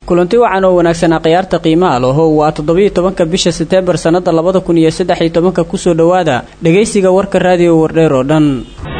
kulanti wacan oo wanaagsanaa khiyaarta qiimaha laho waa toddobiiyo tobanka bisha seteembar sannada labada kun iyo saddex iyo tobanka kusoo dhowaada dhegaysiga warka raadiyo wardheer oo dhan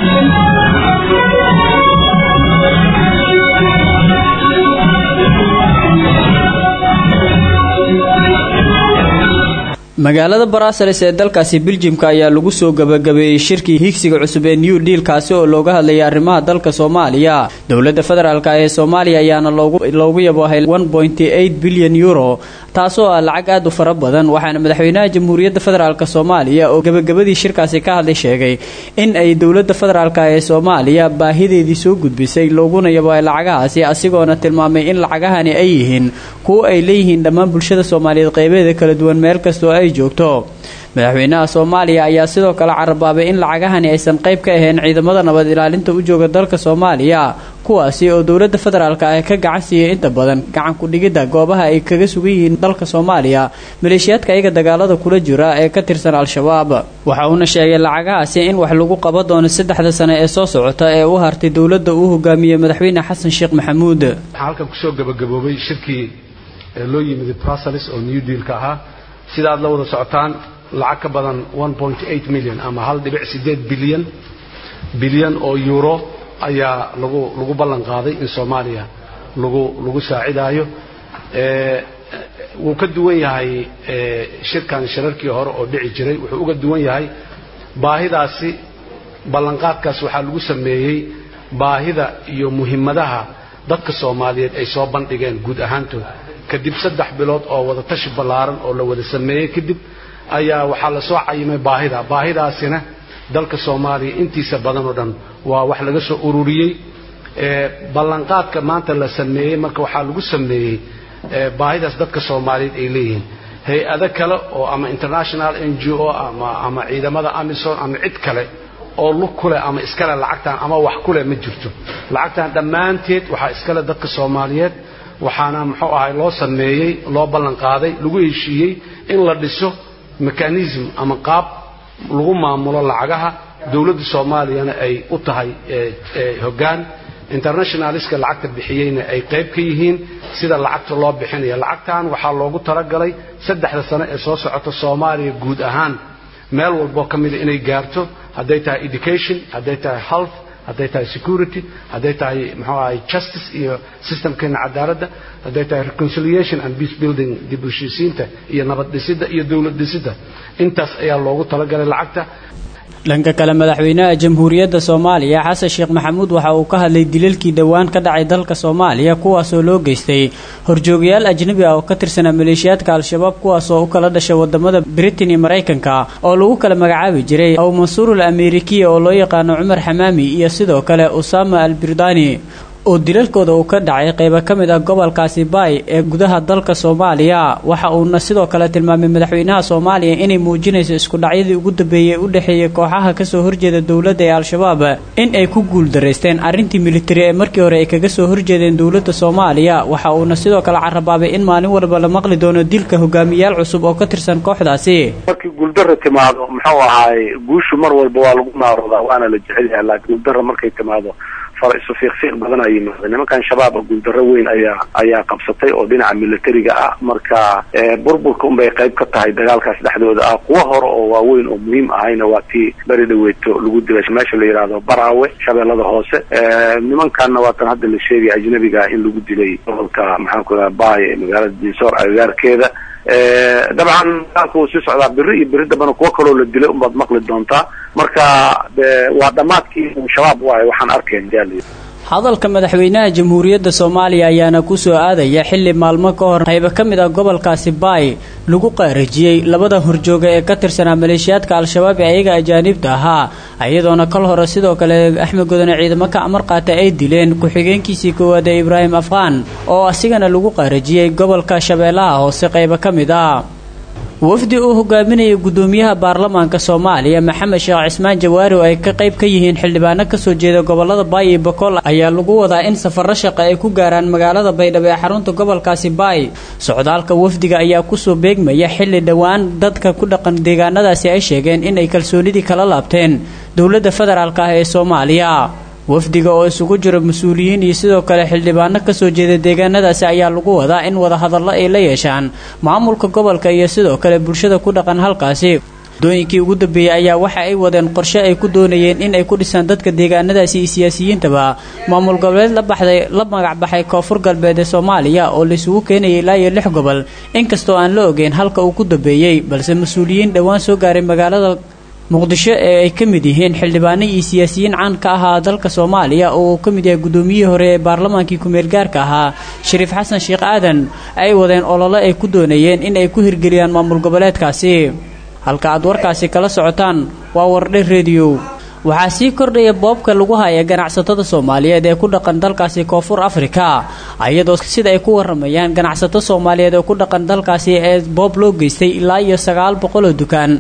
magaalada baraasalis ee dalkaasi biljimka ayaa lagu soo gabagabeeyey shirkii higsiga cusub ee new deal kaasi oo looga hadlayay arrimaha dalka soomaaliya dowladda federaalk ee soomaaliya ayaana loogu yaboohay bilyan euro taasoo ah lacag aad u fara badan waxaana madaxweynaha jamhuuriyadda federaalk soomaaliya oo gabagabadii shirkaasi ka hadlay sheegay in ay dowladda federaalk ee soomaaliya baahideedii soo gudbisay looguna yaboohay lacagahaasi asigoona tilmaamay in lacagahani ay yihiin kuwo ay leeyihiin dhammaan bulshada soomaaliyeed qeybeeda kala duwan meel kastoo ay joogto madaxweynaha soomaaliya ayaa sidoo kale carabaabay in lacagahani aysan qayb ka ahayn ciidamada nabad ilaalinta u jooga dalka soomaaliya kuwaasi oo dowladda federaalk ah ka gacan siiyey inta badan gacan ku-dhigidda goobaha ay kaga sugan yihiin dalka soomaaliya maleeshiyaadka ayaga dagaalada kula jira ee ka tirsan al-shabaab waxa uuna sheegay lacagahaasi in wax lagu qaban doono saddexda sane ee soo socota ee u hartay dowladda uu hogaamiyey madaxweyne xasan sheekh maxamuud waxaa halkan kusoo gabagaboobay shirkii loo yimid brussels oo new dealka ahaa sida aad la wada socotaan lacag ka badan milyan ama hal dhibic sideed bilyan bilyan oo euro ayaa lagu lagu ballan qaaday in soomaaliya lagu lagu saacidaayo wuu ka duwan yahay shirkan shirarkii hore oo dhici jiray wuxuu uga duwan yahay baahidaasi ballanqaadkaas waxaa lagu sameeyey baahida iyo muhimmadaha dadka soomaaliyeed ay soo bandhigeen guud ahaantood kadib saddex bilood oo wada tashi ballaaran oo la wada sameeyey kadib ayaa waxaa la soo cayimay baahida baahidaasina dalka soomaaliya intiisa badan oo dhan waa wax laga soo ururiyey ballanqaadka maanta la sameeyey marka waxaa lagu sameeyey baahidaas dadka soomaaliyeed ay leeyihiin hay-ado kale oo ama international n g o ama ama ciidamada amison ama cid kale oo lug kuleh ama iskale lacagtan ama wax kuleh ma jirto lacagtan dhammaanteed waxaa iskale dadka soomaaliyeed waxaana muxuu ahay loo sameeyey loo ballan qaaday lagu heshiiyey in la dhiso mechanism ama qaab lagu maamulo lacagaha dowladda soomaaliyana ay u tahay hoggaan internationaliska lacagta bixiyeyna ay qayb ka yihiin sida lacagta loo bixinaya lacagtan waxaa loogu talagalay saddexda sano ee soo socota soomaaliya guud ahaan meel walboo ka mida inay gaarto hadday tahay education hadday tahay health hadday tahay security hadday tahay muxuu ahay justice iyo systemkeena cadaaladda hadday tahay reconciliation and peace building dib u heshiisiinta iyo nabad dhisidda iyo dowlad dhisidda intaas ayaa loogu talagalay lacagta dhanka kale madaxweynaha jamhuuriyadda soomaaliya xasan sheekh maxamuud waxa uu ka hadlay dilalkii dhowaan ka dhacay dalka soomaaliya kuwaasoo loo geystay horjoogayaal ajnabi ah oo ka tirsanaa maleeshiyaadka al-shabaab kuwaasoo u kala dhashay wadamada britain iyo maraykanka oo lagu kala magacaabi jiray aw mansuurul amerikiya oo loo yaqaano cumar xamaami iyo sidoo kale usama al birdani oo dilalkooda uu ka dhacay qaybo ka mid ah gobolkaasi baay ee gudaha dalka soomaaliya waxa uuna sidoo kale tilmaamay madaxweynaha soomaaliya inay muujinayso iskudhacyadii ugu dambeeyey u dhexeeyay kooxaha kasoo horjeeda dowladda ee al-shabaab in ay ku guuldaraysteen arrintii militari ee markii hore ay kaga soo horjeedeen dowladda soomaaliya waxa uuna sidoo kale carabaabay in maalin walba la maqli doono dilka hogaamiyaal cusub oo ka tirsan kooxdaasi markii guuldara timaado muxuu ahaay guushu mar walba waa lagu naaroodaa waana la jecel yahay laakiin guuldara markay timaado far isu fiiqfiiq badan ay yimaada nimankan shabaaba guuldaro weyn ayaa ayaa qabsatay oo dhinaca militariga ah marka burburka unbay qayb ka tahay dagaalkaas dhexdooda ah kuwa hore oo waaweyn oo muhiim ahayna waa tii beri dhaweeto lagu dilay meesha la yidhaahdo baraawe shabeellada hoose nimankanna waa tan hadda la sheegaya ajnabiga in lagu dilay gobolka maxaan ku raha baay ee magaalada dinsoor agagaarkeeda dabcan dagaalka wuu sii socdaa beri iyo beri dambana kuwo kaloo la dilay unbaad maqli doontaa marka waa dhammaadkii shabaab waaye waxaan arkayn hadalka madaxweynaha jamhuuriyadda soomaaliya ayaana kusoo aadaya xilli maalmo ka hor qaybo ka mid ah gobolkaasi baay lagu qaarajiyey labada horjooga ee ka tirsanaa maleeshiyaadka al-shabaab ee ayaga ajaanibta ahaa iyadoona kal hore sidoo kale axmed godone ciidamo ka amar qaata ay dileen ku-xigeenkiisii koowaad ee ibraahim afqaan oo asigana lagu qaarajiyey gobolka shabeellaha hoose qaybo ka mid ah wafdi uu hogaaminayay gudoomiyaha baarlamaanka soomaaliya maxamed sheekh cismaan jawaari oo ay ka qayb ka yihiin xildhibaano kasoo jeeda gobolada baay iyo bakool ayaa lagu wadaa in safarro shaqa ay ku gaaraan magaalada baydhabo ee xarunta gobolkaasi baay socdaalka wafdiga ayaa kusoo beegmaya xilli dhowaan dadka ku dhaqan deegaanadaasi ay sheegeen inay kalsoonidii kala laabteen dowladda federaalk ah ee soomaaliya wafdiga oo isugu jira mas-uuliyiin iyo sidoo kale xildhibaano kasoo jeeda deegaanadaasi ayaa lagu wadaa in wadahadallo ay la yeeshaan maamulka gobolka iyo sidoo kale bulshada ku dhaqan halkaasi dooyinkii ugu dambeeyey ayaa waxa ay wadeen qorshe ay ku doonayeen in ay ku dhisaan dadka deegaanadaasi iyo siyaasiyiintaba maamul goboleed la baxday la magac baxay koonfur galbeed ee soomaaliya oo laisugu keenayay ilaa iyo lix gobol inkastoo aan la ogeyn halka uu ku dambeeyey balse mas-uuliyiin dhowaan soo gaaray magaalada muqdisho ee ay ka mid yihiin xildhibaano iyo siyaasiyiin caan ka ahaa dalka soomaaliya oo uu ka mid yahay guddoomiyihii hore ee baarlamaankii ku-meel gaarka ahaa shariif xasan sheekh aadan ay wadeen olole ay ku doonayeen in ay ku hirgeliyaan maamul goboleedkaasi halka aad warkaasi kala socotaan waa wardhe rediyo waxaa sii kordhaya boobka lagu haya ganacsatada soomaaliyeed ee ku dhaqan dalkaasi koonfur afrika iyadoo sida ay ku waramayaan ganacsato soomaaliyeed ee ku dhaqan dalkaasi ee boob loo geystay ilaa iyo sagaal boqoloo dukaan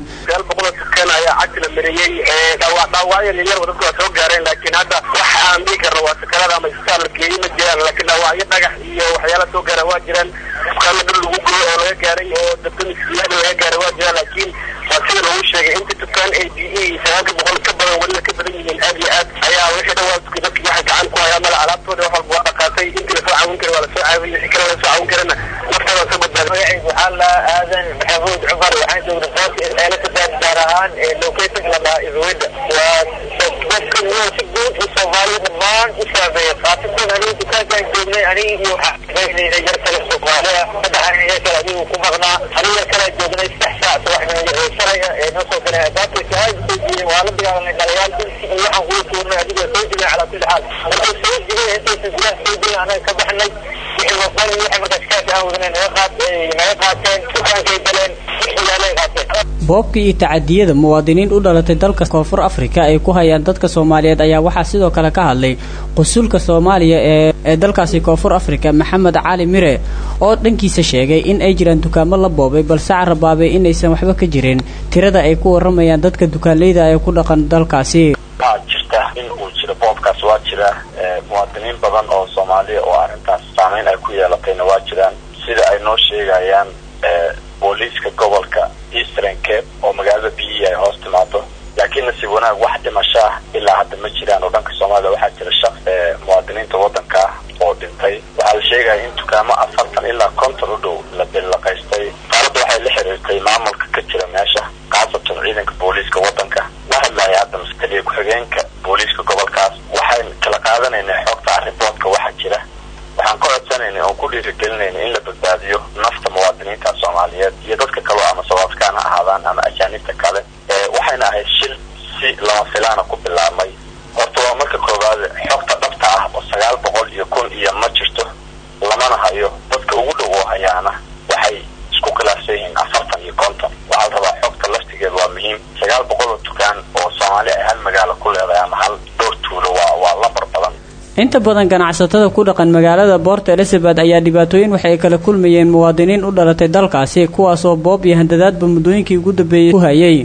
ayaa cagti la mariyey dhaawacyo yaryar dadku waa soo gaareen laakiin hadda wax aan dhihi karno waa sakarada ama isbitaal la geeyey ma jiraan laakiin dhaawacyo dhagax iyo waxyaala soo gaara waa jiraan dukaamo dhul lagu gooyo oo laga gaaray oo dabdamisiyada laga gaaray waa jiraan laakiin waa sida lagu sheegay inta dukaan a d e sagaalka boqol ka badan weliba ka badan yihiin aad iyo aad ayaa wixii dhan waa dadki waxay gacan ku hayaan mala alaabtooda wax walba waa dhaqaatay intii lasoo caawin kara waa lasoo caawiyey wixii kale lasoo caawin karana naftooda soo badbaaday magacaygu waxaa la aadan maxamuud cumar waxaan joognay boorka eelatabaad gaar ahaan location la dhahaa isweda waa dadka si guud iyo soomaaliya dhammaan u saameeya khaasatan anigu dukaankaan joognay aniga iyo waxaa yar kale soomaaliya saddex aniga yar kale adigu ku maqnaa aniga yar kale joognay saddex saac subaxnimo shalaya ee noo soo galay albaabka aad soo jiiyeen waa la dagaalamay dhaliyaal insi iyo waxaan kugu tuurnay adiga soo jibay calaa kulli xaal markay soo jibay intaysa gudaha soo jibay anaga ka baxnay wixii wadan iyo wixii markaas kaafi aan wadanay naga qaat naga qaateen dukaankay galeen wixii yaalay qaateen boobka iyo tacadiyada muwaadiniin u dhalatay dalka koonfur afrika ay ku hayaan dadka soomaaliyeed ayaa waxaa sidoo kale ka hadlay qusulka soomaaliya ee ee dalkaasi koonfur afrika maxamed cali mire oo dhankiisa sheegay in ay jiraan dukaamo la boobay balse carabaabay inaysan waxba ka jirin tirada ay ku waramayaan dadka dukaanleyda ee ku dhaqan dalkaasi waxaa jirta in uu jiro boobkaas waa jira muwaadiniin badan oo soomaaliya oo arrintaas saameyn ay ku yeelatayna waa jiraan sida ay noo sheegayaan booliiska gobolka eastern cape oo magaalada b e ay hoos timaado laakiin nasiib wanaag wax dhimasho ah ilaa hadda ma jiraan oo dhanka soomaalida waxaa jira shaq muwaadiniinta waddanka ah oo dhintay waxaa la sheegaya in dukaamo afartan ilaa konton u dhow la billaqaystay xaaladda waxay la xiriirtay maamulka ka jira meesha khaasatan ciidanka booliiska waddanka la hadlaya hadda maskaliya ku-xigeenka booliiska gobolkaas waxayn kala qaadanaynay xogta arriboodka waxa jira waxaan ka codsanaynay oon ku dhiirigelinayna in la badbaadiyo nafta muwaadiniinta soomaaliyeed iyo dadka kaleo ama sawaadkaan ha ahaadaan ama ajaanibta kale waxayna ahayd shil si lama filaana ku bilaabmay horta waa marka koowaad xogta dhabta ah oo sagaal boqol iyo kun iyo ma jirto lamana hayo dadka ugu dhow oo hayaana waxay isku khilaafsan yihiin afartan iyo konton waxaa la rabaa xogta laftigeed waa muhiim sagaal boqol oo dukaan oo soomaali ay hal magaalo ku leedahay ama hal dhowr tuulo waa waa lambar badan inta badan ganacsatada ku dhaqan magaalada boort elizabeth ayaa dhibaatooyin waxay kala kulmayeen muwaadiniin u dhalatay dalkaasi kuwaasoo boob iyo handadaadba muddooyinkii ugu dambeeyey ku hayay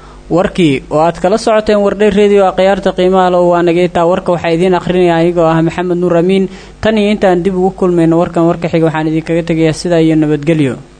warkii oo aad kala socoteen wardhay redio a khiyaarta qiimaha lo waa nageytaa warka waxaa idiin akhrinaya anigoo ah maxamed nuur amiin tan iyo intaan dib ugu kulmayno warkan warka xiga waxaan idinkaga tegayaa sidaa iyo nabadgelyo